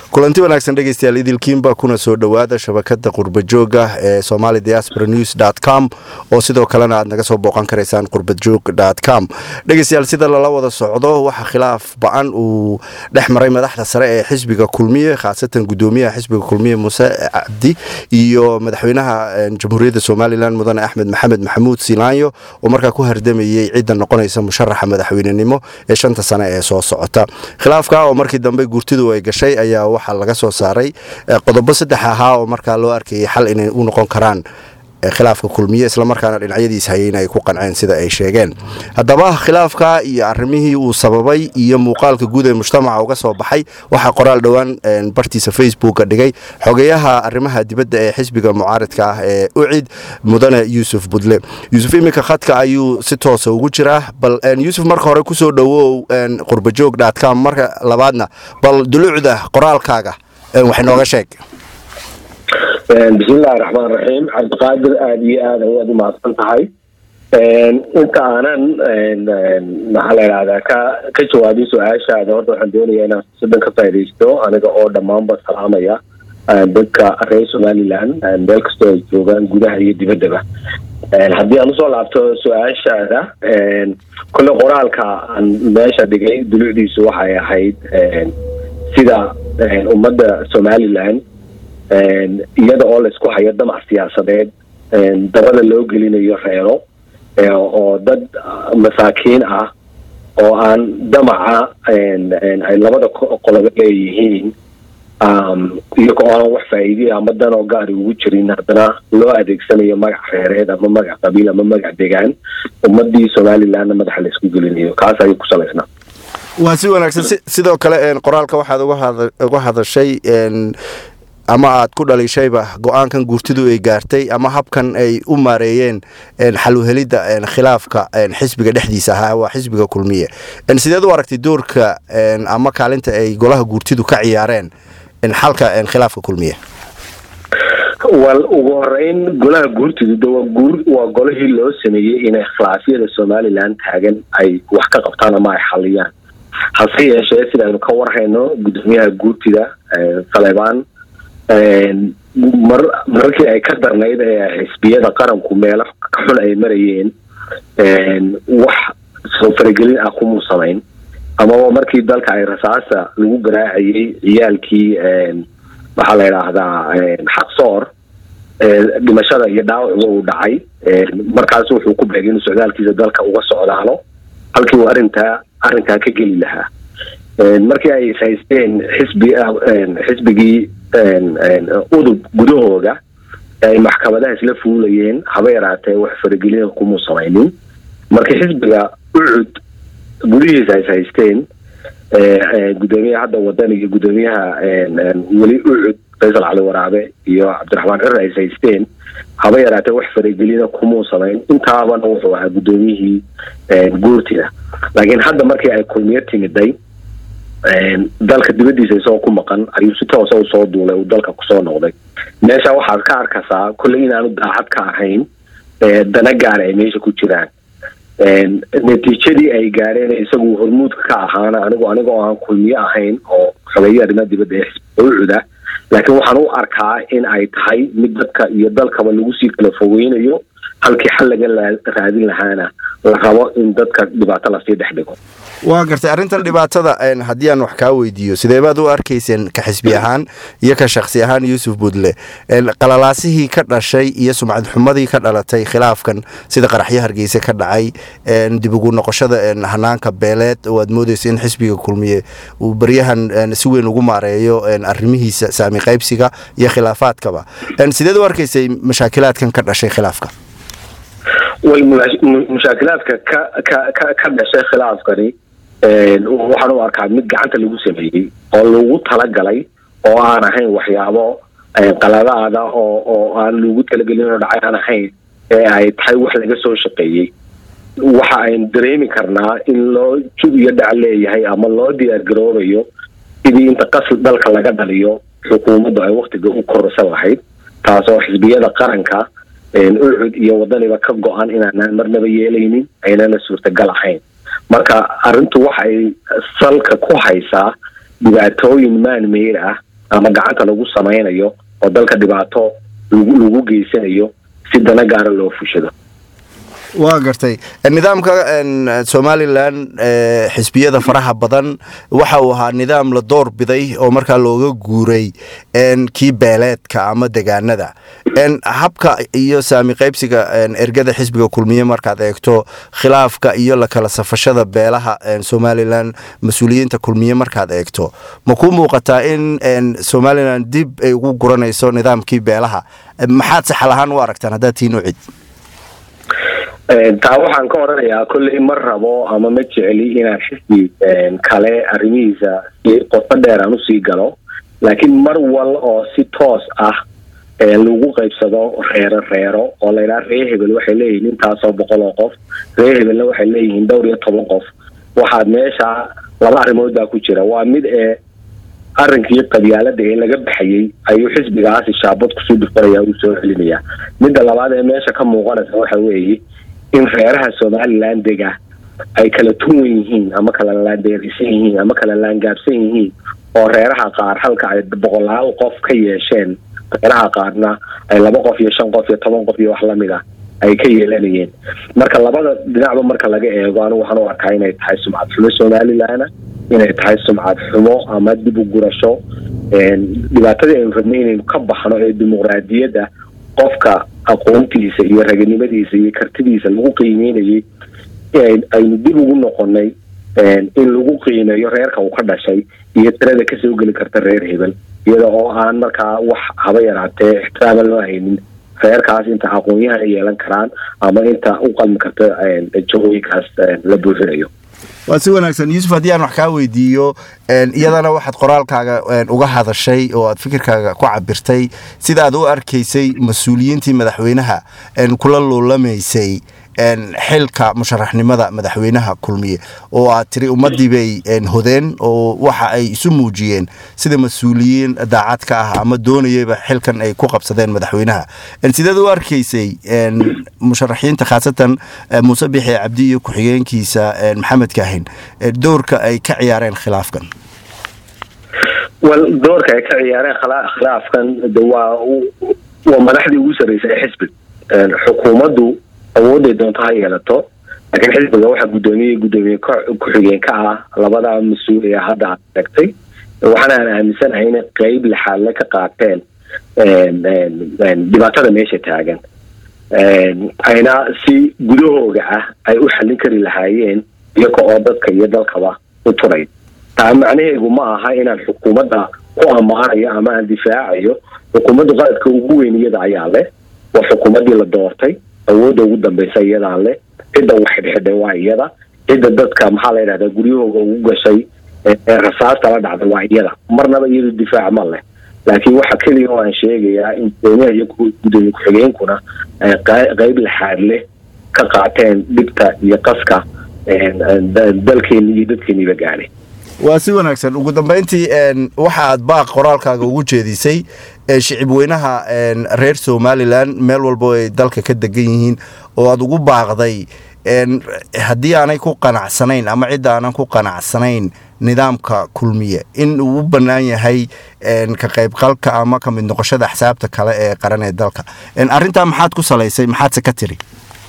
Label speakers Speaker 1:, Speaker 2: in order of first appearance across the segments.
Speaker 1: kulanti wanaagsan dhegeystayaal idilkiinba kuna soo dhowaada shabakada qurbajooga ee somali diaspora news com oo sidoo kalena aad naga soo booqan karaysaan qurbajoog com dhegeystayaal sida lala wada socdo waxaa khilaaf ba-an uu dhex maray madaxda sare ee xisbiga kulmiye khaasatan gudoomiyaha xisbiga kulmiye muuse cabdi iyo madaxweynaha jamhuuriyadda somalilan mudane axmed maxamed maxamuud silaanyo oo markaa ku hardamayey cidda noqonaysa musharaxa madaxweynenimo ee shanta sane ee soo socota khilaafka oo markii dambe gurtidu ay gashay ayaa waxaa laga soo saaray qodobo saddex ahaa oo markaa loo arkayay xal inay u noqon karaan khilaafka kulmiye islamarkaana dhinacyadiis hayeyna ay ku qanceen sida ay sheegeen haddaba khilaafka iyo arimihii uu sababay iyo muuqaalka guud ee mujtamaca uga soo baxay waxaa qoraal dhowaan bartiisa facebooka dhigay xogeyaha arimaha dibadda ee xisbiga mucaaridka ah ee ucid mudane yuusuf budle yuusuf iminka khadka ayuu si toosa ugu jiraa bal yuusuf marka hore kusoo dhowow qurbajoog com marka labaadna bal dulucda qoraalkaaga wax nooga sheeg
Speaker 2: bismillahi raxmaan raxiim cabdiqaadir aada iyo aad ayaad umahadsan tahay inta aanan maxaa la idhahdaa ka ka jawaabin su-aashaada horta waxaan doonayaa inaan sidan ka faaidaysto aniga oo dhammaanba salaamaya dadka reer somaliland meel kastoo ay joogaan gudaha iyo dibaddaba haddii aan usoo laabto su-aashaada kolle qoraalka aan meesha dhigay dulucdiisu waxay ahayd sida ummadda somaliland iyada oo laysku hayo damac siyaasadeed dabada loo gelinayo reero oo dad masaakiin ah oo aan damaca ay labada qolobo leeyihiin iyago oo aan wax faa'iidey ama danoo gaari ugu jirin haddana loo adeegsanayo magac reereed ama magac qabiil ama magac degaan ummadii somalilandna madaxa laysku gelinayo kaas ayay ku salaysnaa
Speaker 1: waa si wanaagsan sidoo kale qoraalka waxaad uga hadashay ama aad ku dhalishayba go-aankan guurtidu ay gaartay ama habkan ay u maareeyeen xaluhelidda khilaafka xisbiga dhexdiisa ahaa waa xisbiga kulmiye sideed u aragtay doorka ama kaalinta ay golaha guurtidu ka ciyaareen xalka khilaafka kulmiye
Speaker 2: wal ugu horeyn golaha guurtidu de waa guur waa golihii loo sameeyey inay khilaafyada somaliland taagan ay wax ka qabtaan ama ay xaliyaan hase yeeshee sidaaynu ka warhayno gudoomiyaha guurtida saleebaan mar mararkii ay ka darnayd ee xisbiyada qaranku meelo ka xun ay marayeen wax soo faragelin ah kumuu samayn amaba markii dalka ay rasaasa lagu garaacayay ciyaalkii maxaa la idhaahdaa xaqsoor dhimashada iyo dhaawacuba uu dhacay markaas wuxuu ku beegay inuu socdaalkiisa dalka uga socdaalo halkii uu arrintaa arrinkaa ka geli lahaa markii ay haysteen xisbi xisbigii udub gudahooda ay maxkamadaha isla fuulayeen haba yaraatee wax faragelina kumuu samaynin markii xisbiga ucud gudihiisa ay haysteen gudoomiyaha hadda wadan iyo gudoomiyaha weli ucud faysal cali waraabe iyo cabdiraxmaan cir ay haysteen haba yaraatee wax faragelina kumuu samayn intaabana wuxuu ahaa gudoomiyihii guurtida laakiin hadda markii ay kulmiyo timiday dalka dibadiisa isagoo ku maqan ayuu si toosa u soo duulay uu dalka kusoo noqday meesha waxaad ka arkaysaa kolley inaanu daacad ka ahayn dana gaara ay meesha ku jiraan natiijadii ay gaareen isagu hormuudka ka ahaana anigu aniga oo aan kulmiye ahayn oo xogeeye arrimaha dibadda ee xisbiga ucuda laakiin waxaan u arkaa in ay tahay mid dadka iyo dalkaba lagu sii kala fogeynayo halkii xal laga raadin lahaana la rabo in dadka dhibaato lasii dhex dhigo
Speaker 1: waa gartay arrintan dhibaatada haddii aan wax kaa weydiiyo sidee baad u arkayseen ka xisbi ahaan iyo ka shaksi ahaan yuusuf budle qalalaasihii ka dhashay iyo sumcad xumadii ka dhalatay khilaafkan sida qaraxyo hargeyse ka dhacay dib ugu noqoshada hanaanka beeleed oo aad moodeysa in xisbiga kulmiye uu baryahan si weyn ugu maareeyo arrimihiisa saami qaybsiga iyo khilaafaadkaba sideed u arkaysay mashaakilaadkan ka dhashay khilaafka
Speaker 2: way mushaakilaadka ka ka ka ka dhashay khilaafkani waxaan u arkaa mid gacanta lagu sameeyey oo lagu talagalay oo aan ahayn waxyaabo qaladaada oo oo aan lagu talagelin oo dhacay aan ahayn ee ay tahay wax laga soo shaqeeyey waxa aynu dareemi karnaa in loo jug iyo dhac leeyahay ama loo diyaar garoobayo sidii inta qasl dalka laga dhaliyo xukuumaddu ay waktiga u kororsan lahayd taasoo xisbiyada qaranka ucud iyo wadaniba ka go-an inaanaan marnaba yeelaynin aynana suurtagal ahayn marka arrintu waxay salka ku haysaa dhibaatooyin maan meyr ah ama gacanta lagu samaynayo oo dalka dhibaato lagu lagu geysanayo si dana gaara loo fushado
Speaker 1: waa gartay nidaamka somalilan xisbiyada faraha badan waxa uu ahaa nidaam la door biday oo markaa looga guuray kii beeleedka ama degaanada habka iyo saami qaybsiga ergada xisbiga kulmiye markaad eegto khilaafka iyo la kala safashada beelaha somalilan mas-uuliyiinta kulmiye markaad eegto ma ku muuqataa in somalilan dib ay ugu guranayso nidaamkii beelaha maxaad saxal ahaan u aragtaan haddaad tiin u cid
Speaker 2: taa waxaan ka odhanayaa kolley ma rabo ama ma jeceli inaan xisbi kale arrimihiisa si qoto dheer aan usii galo laakiin mar wal oo si toos ah lagu qaybsado reero reero oo laydhaha ree hebel waxay leeyihiin intaasoo boqol oo qof ree hebelna waxay leeyihiin dhowr iyo toban qof waxaad meesha laba arrimood baa ku jira waa mid ee arrinkii qabyaalada ee laga baxayey ayuu xisbigaasi shaabad kusoo dhufanaya uu soo celinaya midda labaad ee meesha ka muuqanaysa waxa weeye in reeraha somalilan dega ay kala tuwan yihiin ama kala laandeerisan yihiin ama kala laangaabsan yihiin oo reeraha qaar halka ay boqolaal qof ka yeesheen reeraha qaarna ay laba qof iyo shan qof iyo toban qof iyo wax lamid ah ay ka yeelanayeen marka labada dhinacba marka laga eego anigu waxaan u arkaa inay tahay sumcad xumo somalilana inay tahay sumcad xumo ama dib u gurasho dhibaatadii aynu rabnay inaynu ka baxno ee dimuqraadiyadda qofka aqoontiisa iyo raganimadiisa iyo kartidiisa lagu qiimeynayay aynu dib ugu noqonay in lagu qiimeeyo reerka uu ka dhashay iyo tirada kasoo geli karta reer hebel iyada oo aan markaa wax haba yaraatee ixtiraama loo haynin reerkaas inta aqoon-yahana yeelan karaan ama inta u qalmi karta jahooyinkaas la buuxinayo
Speaker 1: waa si wanaagsan yuusuf haddii aan wax kaa weydiiyo iyadana waxaad qoraalkaaga uga hadashay oo aad fikirkaaga ku cabirtay sidaad u arkaysay mas-uuliyiintii madaxweynaha kula luulamaysay xilka musharaxnimada madaxweynaha kulmiye oo aad tiri ummadii bay hodeen oo waxa ay isu muujiyeen sida mas-uuliyiin daacad ka ah ama doonayaba xilkan ay ku qabsadeen madaxweynaha sideed u arkaysay musharaxiinta khaasatan muuse bixi cabdi iyo ku-xigeenkiisa maxamed kaahin doorka ay ka ciyaareen khilaafkan
Speaker 2: wal doorka ay ka ciyaareen khilaafkan waa waa madaxdii ugu sarreysay ee xisbiga xukuumaddu awooday doonto ha yeelato laakiin xisbiga waxaa guddoomiyey guddoomiye ku-xigeen ka ah labada mas-uul ee hadda aad sheegtay waxaana aan aaminsanahay inay qeyb lixaadle ka qaateen dhibaatada meesha taagan ayna si gudahooga ah ay u xallin kari lahaayeen iyaga oo dadka iyo dalkaba u turay taa macnaheedu ma aha inaan xukuumadda ku ammaanayo ama aan difaacayo xukuumaddu qaladka ugu weyn iyada ayaa leh waa xukuumaddii la doortay awoodda ugu dambaysa iyadaa leh cidda waxidhxidhay waa iyada cidda dadka maxaa la yidhahdaa guryahooga ugu gashay ee rasaasta la dhacday waa iyada marnaba iyadu difaac ma leh laakiin waxa keliya oo aan sheegayaa in gudoomiyaha iyo gudoomiye ku-xigeenkuna ay qeyb laxaad leh ka qaateen dhibta iyo qaska dalkeeni iyo dadkeeniiba gaadhay
Speaker 1: waa si wanaagsan ugu dambeyntii waxa aad baaq qoraalkaaga ugu jeedisay shicib weynaha reer somalilan meel walbo ay dalka ka degan yihiin oo aad ugu baaqday haddii aanay ku qanacsanayn ama cidda aanan ku qanacsanayn nidaamka kulmiye in uu u bannaan yahay ka qaybqalka ama ka mid noqoshada axsaabta kale ee qaran ee dalka arrintaa maxaad ku salaysay maxaadse ka tiri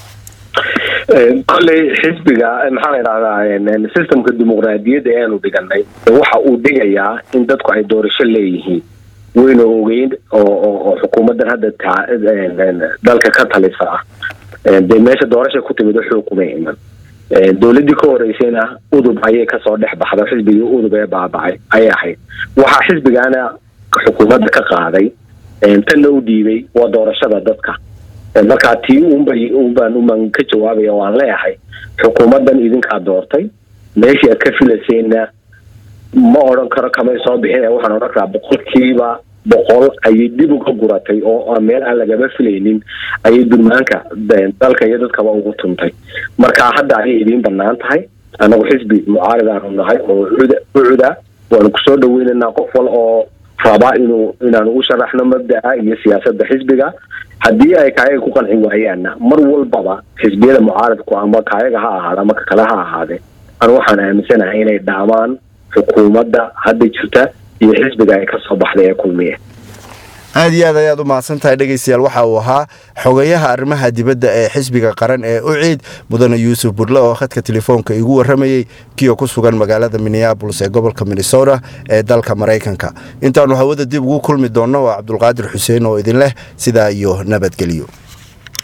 Speaker 2: kolley xisbiga maxaa la yidhahdaa systemka dimuqraadiyadda eanu dhiganay waxa uu dhigayaa in dadku ay doorasho leeyihiin wayna ogeyn oo xukuumaddan hadda dalka ka talisa ah dee meesha doorasha ku timid xoog kuma iman dowladdii ka horeysayna udub ayay kasoo dhex baxda xisbigii udub ee baabacay ayay ahayd waxaa xisbigaana xukuumadda ka qaaday tanna u dhiibay waa doorashada dadka markaa tii unbay unbaan uman ka jawaabaya waan leeyahay xukuumaddan idinkaa doortay meeshii aad ka filayseenna ma odhan karo kamay soo bixin waxaan odhan karaa boqolkiiba boqol ayay dib uga guratay oo meel aan lagama filaynin ayay durmaanka dalka iyo dadkaba ugu tuntay marka hadda ayay idiin banaan tahay annagu xisbi mucaaridaanu nahay oo ucuda waanu kusoo dhaweynaynaa qof wal oo rabaa inuu inaanu u sharaxno mabda'a iyo siyaasadda xisbiga haddii ay kaayaga ku qanci waayaanna mar walbaba xisbiyada mucaaradku ama kaayaga ha ahaada ama kakale ha ahaadee anu waxaan aaminsanahay inay dhaamaan xukuumadda hadda jirta iyo xisbiga ay kasoo baxday ee kulmiye
Speaker 1: aada iyo aad ayaad u mahadsan tahay dhegeystayaal waxa uu ahaa xogayaha arrimaha dibadda ee xisbiga qaran ee uciid mudane yuusuf budle oo khadka telefoonka igu waramayey kiyo ku sugan magaalada minneabolis ee gobolka minnesota ee dalka maraykanka intaannu hawada dib ugu kulmi doonno waa cabdulqaadir xuseen oo idin leh sidaa iyo nabadgelyo